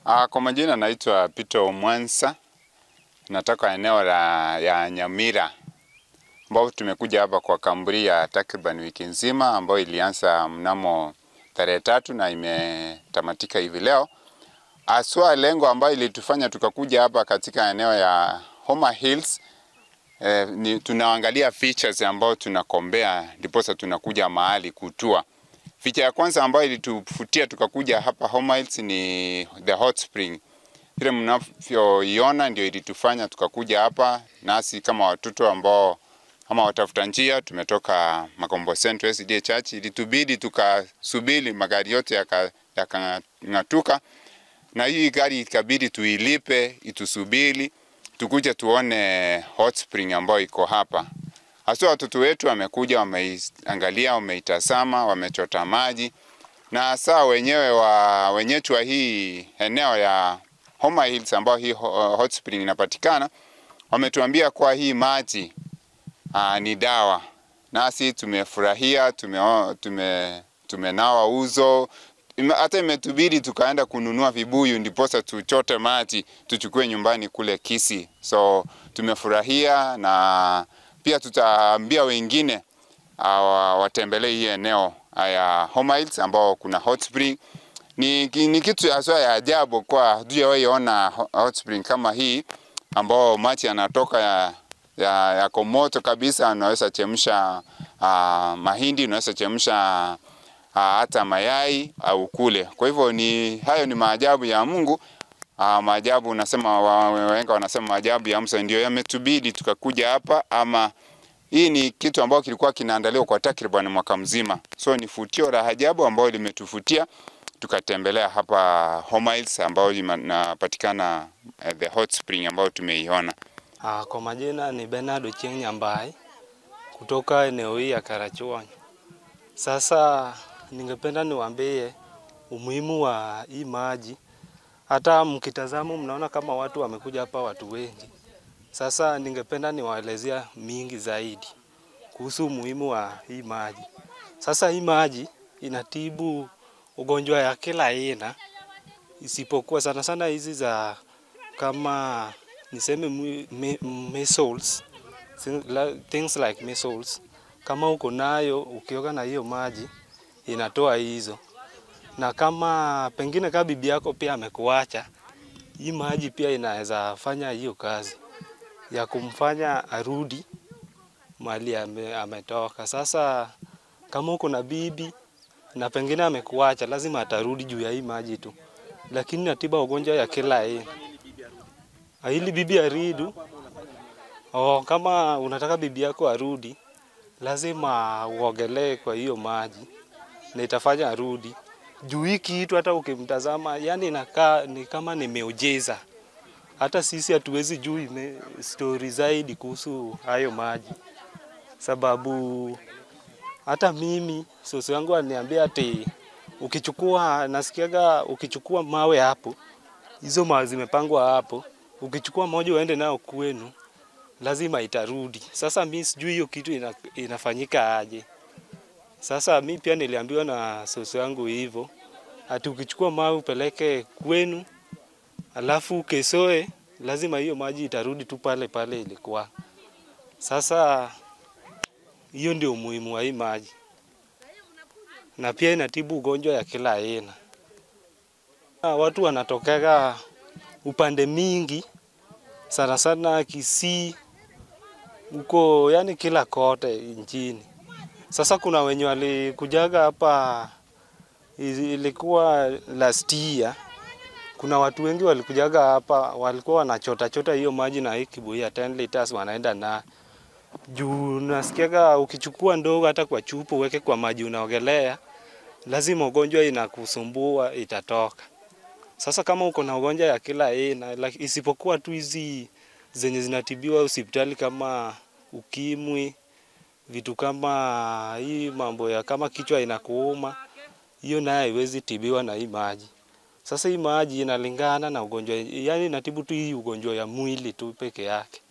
Ah, kwa majina naitwa Peter Omwansa, natoka eneo la ya Nyamira ambao tumekuja hapa kwa kamburi ya takriban wiki nzima ambayo ilianza mnamo tarehe tatu na imetamatika hivi leo. Aswa lengo ambayo ilitufanya tukakuja hapa katika eneo ya Homa Hills eh, ni tunaangalia features ambayo tunakombea, ndiposa tunakuja mahali kutua. Feature ya kwanza ambayo ilitufutia tukakuja hapa Homa Hills ni the hot spring. Vile mnavyoiona ndio ilitufanya tukakuja hapa, nasi kama watoto ambao ama watafuta njia tumetoka Makombo Central SDA Church, ilitubidi tukasubiri magari yote yakang'atuka, yaka na hii gari ikabidi tuilipe itusubiri tukuje tuone hot spring ambayo iko hapa. Hasa watoto wetu wamekuja, wameiangalia, wameitazama, wamechota maji na saa wenyewe wa wenyeji wa hii eneo ya Homa Hills ambao hii hot spring inapatikana, wametuambia kwa hii maji aa, ni dawa. Nasi tumefurahia, tume, tume, tumenawa uzo hata imetubidi tukaenda kununua vibuyu ndiposa tuchote maji tuchukue nyumbani kule Kisii. So tumefurahia na pia tutaambia wengine uh, watembelee hii eneo ya Homa Hills ambao kuna hot spring. Ni, ni kitu haswa ya ajabu kwa hatujawahi ona hot spring kama hii ambao maji yanatoka ya ya, yako moto kabisa, unaweza chemsha uh, mahindi, unaweza chemsha uh, hata mayai au kule. Kwa hivyo ni hayo ni maajabu ya Mungu. Uh, maajabu unasema wahenga wanasema maajabu ya Musa, ndio yametubidi tukakuja hapa, ama hii ni kitu ambacho kilikuwa kinaandaliwa kwa takriban mwaka mzima, so ni futio la ajabu ambayo limetufutia tukatembelea hapa Homa Hills ambayo inapatikana uh, the hot spring ambayo tumeiona. Uh, kwa majina ni Bernard Ochieng Nyambai kutoka eneo hii ya Karachuonyo. Sasa ningependa niwaambie umuhimu wa hii maji. Hata mkitazama mnaona kama watu wamekuja hapa, watu wengi. Sasa ningependa niwaelezea mingi zaidi kuhusu umuhimu wa hii maji. Sasa hii maji inatibu ugonjwa ya kila aina, isipokuwa sana sana hizi za kama niseme measles, things like measles. Kama uko nayo ukioga na hiyo maji inatoa hizo, na kama pengine kama bibi yako pia amekuacha, hii maji pia inaweza fanya hiyo kazi ya kumfanya arudi mahali ame, ametoka. Sasa kama uko na bibi na pengine amekuacha, lazima atarudi juu ya hii maji tu, lakini natiba ugonjwa ya kila aina ili bibi aridu. Oh, kama unataka bibi yako arudi, lazima uogelee kwa hiyo maji na itafanya arudi. Juu hii kitu hata ukimtazama, yani inakaa ni kama ni miujiza. Hata sisi hatuwezi juu stori zaidi kuhusu hayo maji, sababu hata mimi soso yangu aliniambia ati ukichukua, nasikiaga ukichukua mawe hapo, hizo mawe zimepangwa hapo ukichukua moja uende nayo kwenu lazima itarudi. Sasa mi sijui hiyo kitu ina, inafanyika aje. Sasa mi pia niliambiwa na soso yangu hivyo, ati ukichukua mawe upeleke kwenu, alafu kesoe, lazima hiyo maji itarudi tu pale pale ilikuwa. Sasa hiyo ndio umuhimu wa hii maji, na pia inatibu ugonjwa ya kila aina. Watu wanatokega upande mingi sana sana Kisii huko, yani kila kote nchini. Sasa kuna wenye walikujaga hapa, ilikuwa last year. Kuna watu wengi walikujaga hapa, walikuwa wanachota chota hiyo maji na hii kibuyu ya 10 liters wanaenda na juu. Nasikiaga ukichukua ndogo hata kwa chupa uweke kwa maji unaogelea, lazima ugonjwa inakusumbua itatoka. Sasa kama uko na ugonjwa ya kila aina like, isipokuwa tu hizi zenye zinatibiwa hospitali kama ukimwi, vitu kama hii mambo ya kama kichwa inakuuma, hiyo naye haiwezi tibiwa na hii maji. Sasa hii maji inalingana na ugonjwa, yani inatibu tu hii ugonjwa ya mwili tu peke yake.